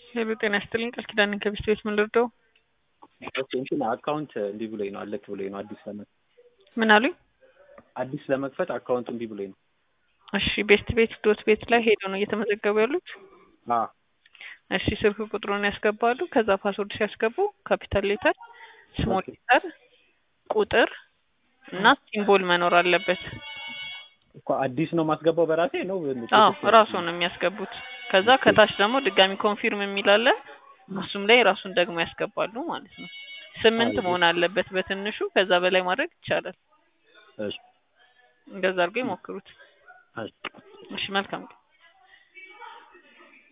ሄሎ ጤና ይስጥልኝ ቃል ኪዳን ነኝ ከቢስት ቤት ምን ልርዳው? ኦኬ እንትን አካውንት እምቢ ብሎኝ ነው አለክ ብሎኝ ነው አዲስ ለመክፈት ምን አሉኝ? አዲስ ለመክፈት አካውንት እምቢ ብሎኝ ነው። እሺ ቤስት ቤት ዶት ቤት ላይ ሄደው ነው እየተመዘገቡ ያሉት? አ እሺ ስልክ ቁጥሩን ያስገባሉ። ከዛ ፓስወርድ ሲያስገቡ ካፒታል ሌተር፣ ስሞል ኦኬ። ሌተር፣ ቁጥር እና ሲምቦል መኖር አለበት። እኮ አዲስ ነው ማስገባው በራሴ ነው አዎ ራሱ ነው የሚያስገቡት። ከዛ ከታች ደግሞ ድጋሚ ኮንፊርም የሚል አለ። እሱም ላይ ራሱን ደግሞ ያስገባሉ ማለት ነው። ስምንት አይ፣ መሆን አለበት በትንሹ። ከዛ በላይ ማድረግ ይቻላል። እሺ እንደዛ አድርገው ይሞክሩት። እሺ እሺ መልካም